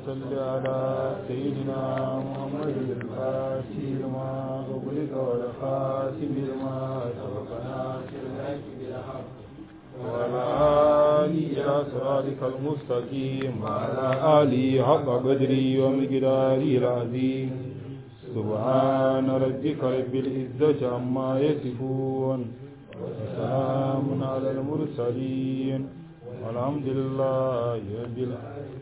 صل على سيدنا محمد الفاتح لما أغلق والخاتم لما سبق ناصر الحق بالحق وعلى آله إلى صراطك المستقيم وعلى آله حق قدري ومقداري العظيم سبحان ربك رب العزة عما يصفون وسلام على المرسلين والحمد لله رب العالمين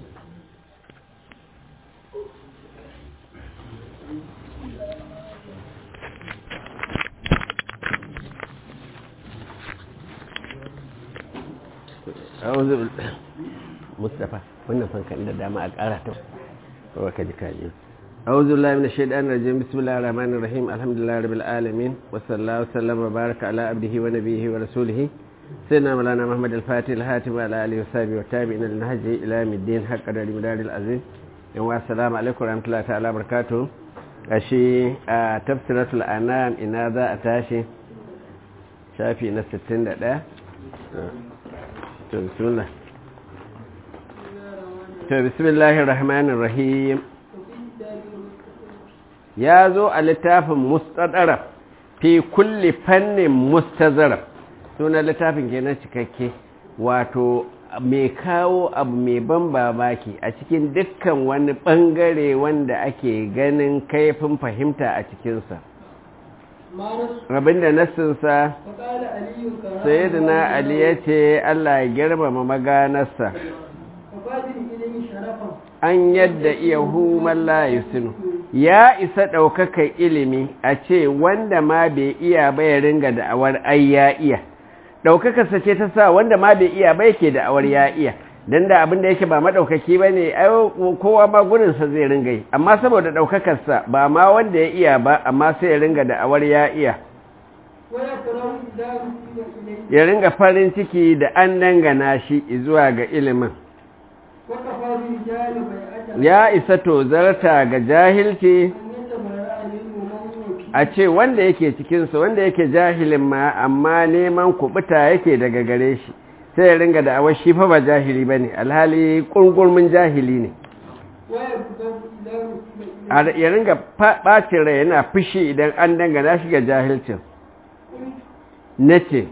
أعوذ بالله مصطفى wannan fankan da dama a ƙara ta kawai ka ji kaji أعوذ بالله من الشيطان الرجيم بسم الله الرحمن الرحيم الحمد لله رب العالمين وصلى الله وسلم وبارك على عبده ونبيه ورسوله سيدنا مولانا محمد الفاتح الهاتم على آله وصحبه والتابعين للنهج إلى يوم الدين حق قدر مدار العظيم والسلام عليكم ورحمة الله تعالى وبركاته أشي تفسيرة الأنام إن هذا أتاشي شافي نفس التند ده بسم الله بسم الله الرحمن الرحيم ya zo a littafin mustadara fi kulli fannin mustazara suna littafin kenan cikakke wato mai kawo abu mai ban babaki a cikin dukkan wani bangare wanda ake ganin kaifin fahimta a cikinsa abinda nassinsa sayyidina ali ya ce allah ya girmama maganarsa an yadda iya human layusinu ya isa ɗaukakar ilimi a ce wanda ma bai iya ba ya ringa da'awar ai ya iya ɗaukakarsa ce ta sa wanda ma bai iya ba yake da'awar ya iya don da abinda yake ba maɗaukaki ba ne kowa ma gurinsa zai ringa yi amma saboda ɗaukakarsa ba ma wanda ya iya ba amma sai ya ringa da'awar ya iya ya ringa farin ciki da an dangana shi zuwa ga ilimin ya isa tozarta ga jahilci a ce wanda yake cikinsa wanda yake jahilin ma amma neman kubuta yake daga gare shi sai ya ringa da awar shi fa ba jahili ba ne alhali ƙungurmin jahili ne ya ringa ɓacin rai yana fushi idan an dangana shi ga jahilcin na ce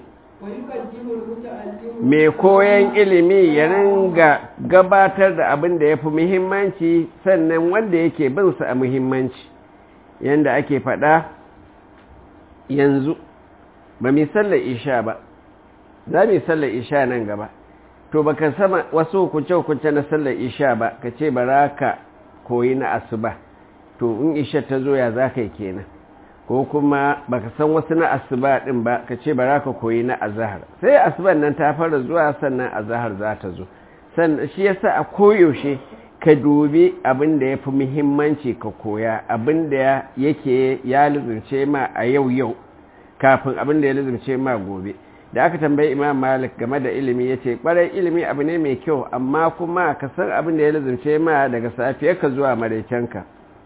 mai koyan ilimi ya ringa gabatar da abin da ya fi muhimmanci sannan wanda yake binsa a muhimmanci yadda ake faɗa yanzu ba mai sallar isha ba za mu sallar isha nan gaba to baka sama wasu hukunce-hukunce na sallar isha ba ka ce ba ka koyi na asuba to in isha ta zo ya za ka yi kenan ko kuma baka san wasu na asuba din ba ka ce bara ka koyi na azahar sai asuban nan ta fara zuwa sannan azahar za ta zo sannan shi yasa a koyaushe ka dubi abin da ya fi muhimmanci ka koya abin da yake ya lizurce ma a yau yau kafin abin da ya lizurce ma gobe da aka tambayi imam malik game da ilimi ya ce ɓarai ilimi abu ne mai kyau amma kuma ka san abin da ya lizurce ma daga safiyarka zuwa maraicenka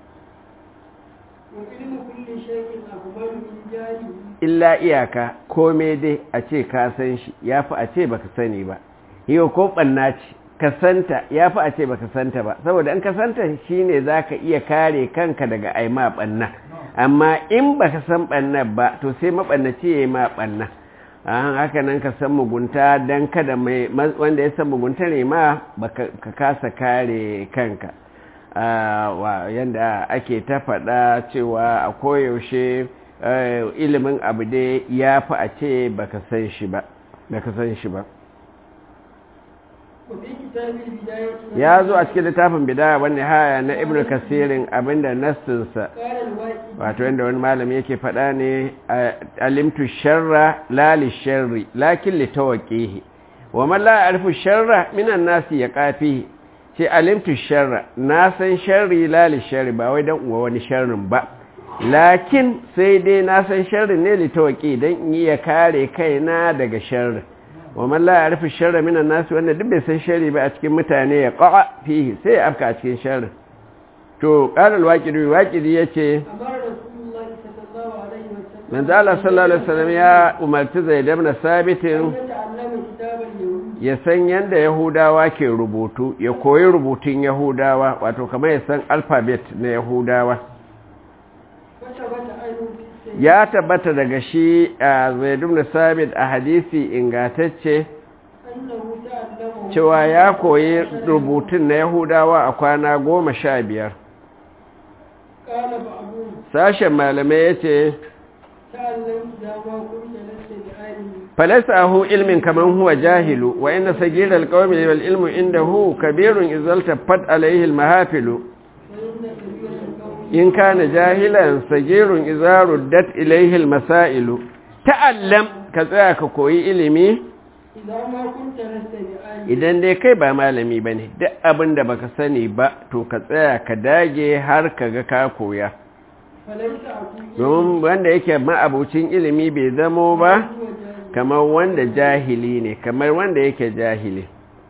illa iyaka kome dai a ce ka san shi ya fi a ce baka sani ba yau ko ɓanna ce ka santa ya fi a ce baka santa ba saboda in ka santa shi ne za ka iya kare kanka daga aima ɓanna amma in baka san ɓanna ba to sai maɓannaci ya yi ma ɓanna haka nan ka san mugunta don kada wanda ya san mugunta ne ma ka kasa kare kanka yadda ake ta faɗa cewa a koyaushe ilimin abu dai ya fi a ce baka san shi ba san shi ba ya zo a cikin littafin bidaya wani haya na ibn kasirin abinda nassinsa wato yadda wani malami yake faɗa ne alimtu sharra lali sharri lakin litawaqihi wa man la ya'rifu sharra minan nasi ya kafihi ce alimtu sharra na san sharri lali sharri ba wai dan uwa wani sharrin ba lakin sai dai na san sharri ne litawaki dan in iya kare kaina daga sharri wa man la ya'rifu sharra minan nas wanda duk bai san sharri ba a cikin mutane ya qa'a fihi sai ya afka a cikin sharri to qala al-waqidi waqidi yace manzo Allah sallallahu alaihi wasallam ya umarci Zaid ibn Sabit ya san yadda yahudawa ke rubutu ya koyi rubutun yahudawa wato kamar ya san alfabet na yahudawa وثبت عنه في السيد ya tabbata daga shi a zaidun da sabit a hadisi ingatacce أنه تعلمه cewa ya koyi rubutun na yahudawa a kwana goma sha biyar قال بعضهم sashen malamai ya ce تعلم إذا ما كنت لست بعالم falasa ahu ilmin kamar huwa jahilu wa inda sagira alƙawami wal ilmu inda hu kabirun izalta fat alaihi mahafilu فإن كبير القوم in kana jahilan sagirun izaru dat ilaihi masailu ta'allam ka tsaya ka koyi ilimi إذا ما كنت لست بعالم idan dai kai ba malami bane duk abin da baka sani ba to ka tsaya ka dage har ka ga ka koya فليس أقول domin wanda yake ma'abucin ilimi bai zamo ba هو جاهل kamar wanda jahili ne kamar wanda yake jahili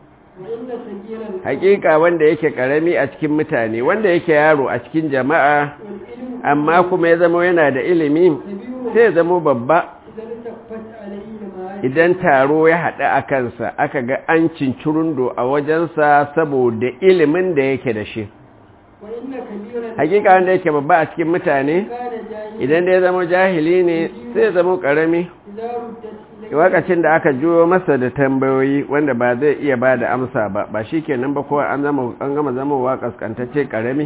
وإن سجير القوم hakika wanda yake karami a cikin mutane wanda yake yaro a cikin jama'a والعلم amma kuma ya zama yana da ilimi كبير sai ya zama babba إذا التفت عليه المعاني idan taro ya haɗu a kansa aka ga an cincirundo a wajensa saboda ilimin da yake da shi وإن كبير hakika wanda yake babba a cikin mutane كان جاهلا idan da ya zama jahili ne sai ya zama karami إذا ردت إليه lokacin da aka juyo masa da tambayoyi wanda ba zai iya ba da amsa ba ba shi kenan ba kowa an zama an gama zamowa kaskantacce karami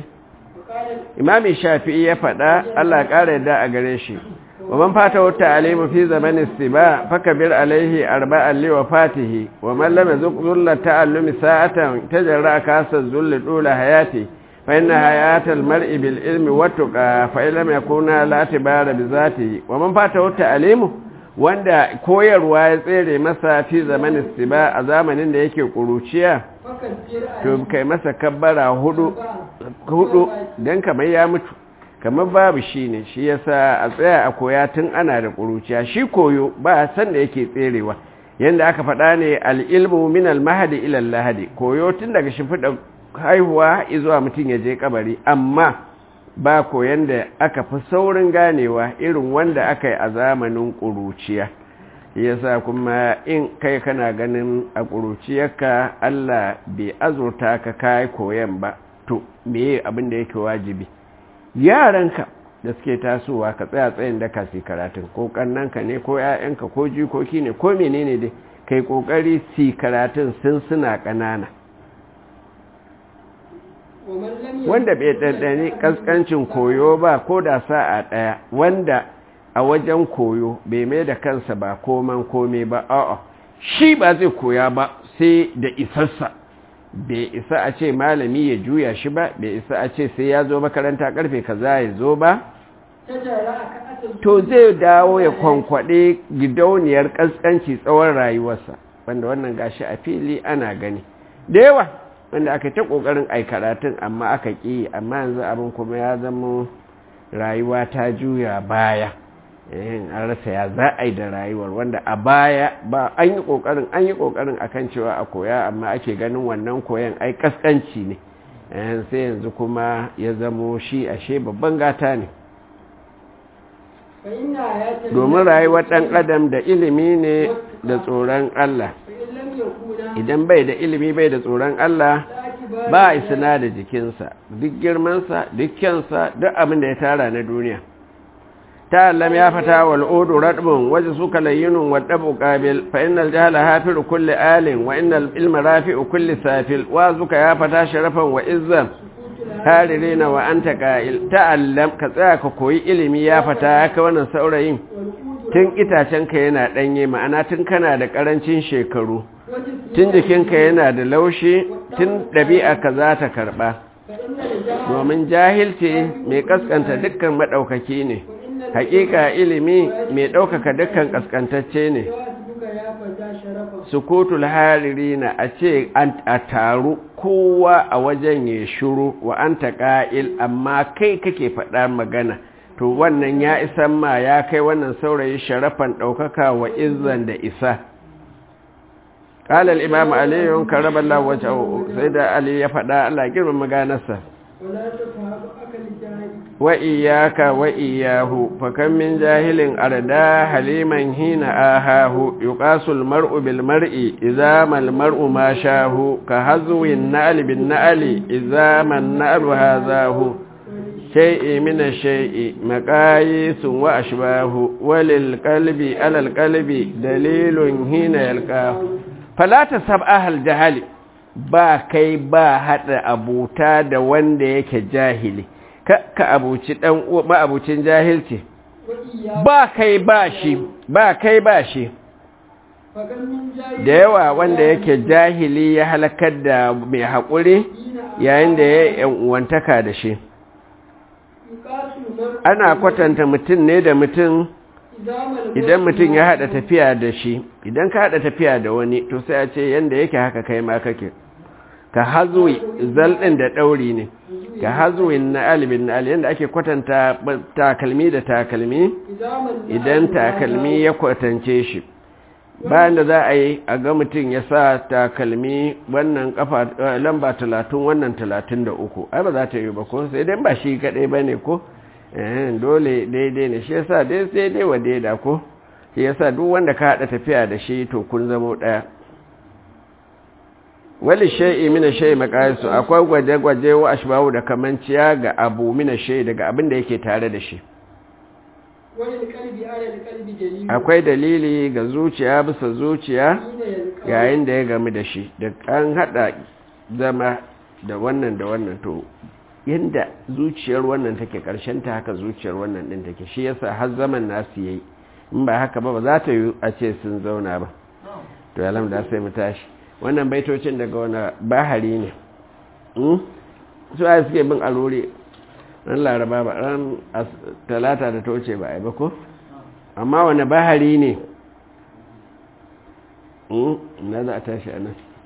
وقال imami shafi'i ya faɗa Allah ya ƙara yadda a gare shi wa man fata wata alimu fi zamanin istiba fakabir alaihi arba'an li wafatihi wa man lam yazuq zulla ta'allumi sa'atan tajarra kasa zulli dula hayati fa inna hayatal mar'i bil ilmi wattuqa fa in lam yakuna la tibara bi zatihi wa man fata wata alimu wanda koyarwa ya tsere masa fi zamanin istiba a zamanin da yake kuruciya فكبر to عليه kai masa kabbara hudu أربعة hudu don kamar ya mutu kamar babu shi ne shi yasa a tsaya a koya tun ana da ƙuruciya shi koyo ba a san da yake tserewa yadda aka faɗa ne al'ilmu min al-mahadi ila lahadi koyo tun daga shimfiɗa haihuwa zuwa mutum ya je kabari amma ba koyon da aka fi saurin ganewa irin wanda aka yi a zamanin ƙuruciya yasa kuma in kai kana ganin a ƙuruciyarka Allah bai azurta ka kai koyan ba to meye abin da yake wajibi yaranka da suke tasowa ka tsaya tsayin da kasi karatun ko kannanka ne ko ƴaƴanka ko jikoki ne ko menene dai kai kokari si karatun sun suna ƙanana ومن لم wanda bai ɗanɗani ƙasƙancin koyo ba ko da sa'a ɗaya wanda a wajen koyo bai mai da kansa ba koman kome ba a'a shi ba zai koya ba sai da isarsa bai isa a ce malami ya juya shi ba bai isa a ce sai ya zo makaranta karfe kaza ya zo ba تجرى كأس to zai dawo ya kwankwaɗe gidauniyar ƙasƙanci tsawon rayuwarsa wanda wannan gashi a fili ana gani da yawa wanda aka ta ƙoƙarin ai karatun amma aka ƙi amma yanzu abin kuma ya zama rayuwa ta juya baya yin an rasa ya za a yi da rayuwar wanda a baya ba an yi ƙoƙarin an yi ƙoƙarin akan cewa a koya amma ake ganin wannan koyan ai ƙasƙanci ne sai yanzu kuma ya zamo shi ashe babban gata ne فإن آيات domin rayuwar ɗan adam da ilimi ne da tsoron Allah فإن لم يكونا idan bai da ilimi bai da tsoron Allah لا اعتبار ba a isina da jikinsa duk girmansa duk kyansa duk abin da ya tara na duniya ta'allam ya fata wal udu radbun waje suka layyinun wa dabu qabil fa innal jahla hafiru kulli alin wa innal ilma rafi'u kulli safil wa zuka ya fata sharafan wa izzan haririna wa anta qa'il ta'allam ka tsaya ka koyi ilimi ya fata haka wannan saurayin والقود tun itacenka yana danye ma'ana tun kana da karancin shekaru وجسم tun jikinka yana da laushi tun ɗabi'a ka za ta karɓa فإن الجهل domin jahilci mai ƙasƙanta dukkan maɗaukaki ne وإن haƙiƙa ilimi mai ɗaukaka dukkan ƙasƙantacce ne الجواسك يا فتى شرفا sukutul hariri na a ce an- a taru kowa a wajen ya shuru wa an ƙa'il amma kai kake faɗa magana to wannan ya isan ma ya kai wannan saurayi sharafan ɗaukaka wa izzan da isa قال الإمام علي كرم الله وجهه سيدة علي يفدا الله girman maganarsa ولا تفهم أكل الجاهل wa iyaka wa iyahu fa kam min jahilin arda haliman hina ahahu yuqasul mar'u bil mar'i idza mal mar'u ma shahu ka hazwin na'al bin na'ali idza man na'lu hazahu shay'i min ash-shay'i maqayisun wa ashbahu walil qalbi ala al qalbi dalilun hina yalqahu fala tasab ahal jahali ba kai ba hada abuta da wanda yake jahili ka abuci dan ba abucin jahilci ba kai ba shi ba kai ba shi da yawa wanda yake jahili ya halakar da mai haƙuri yayin da ya yi uwantaka da shi ana kwatanta mutum ne da mutum idan mutum ya haɗa tafiya da shi idan ka haɗa tafiya da wani to sai a ce yanda yake haka kai ma kake ka hazuwi zalɗin da ɗauri ne ka hazuwin na alibin na ali yadda ake kwatanta takalmi da takalmi idan takalmi ya kwatance shi bayan da za a yi a ga mutum ya sa takalmi wannan kafa lamba talatin wannan talatin da uku ai ba za ta yi ba ko sai dai ba shi kaɗai ba ne ko dole daidai ne shi yasa dai sai dai wa daida ko shi yasa duk wanda ka haɗa tafiya da shi to kun zamo ɗaya wali shay'i mina shay'i maqayisu akwai gwaje-gwaje wa ashbahu da kamanciya ga abu mina shay'i daga abin da yake tare da shi akwai dalili ga zuciya bisa zuciya yayin da ya gamu da shi da an hada zama da wannan da wannan to yanda zuciyar wannan take karshen ta haka zuciyar wannan din take shi yasa har zaman nasu yayi in ba haka ba ba za ta yi a ce sun zauna ba to alhamdulillah sai mu tashi wannan baitocin daga wani bahari ne su a suke bin aluri ran laraba ba ran talata da toce ba a yi ba ko amma wani bahari ne na za a tashi a nan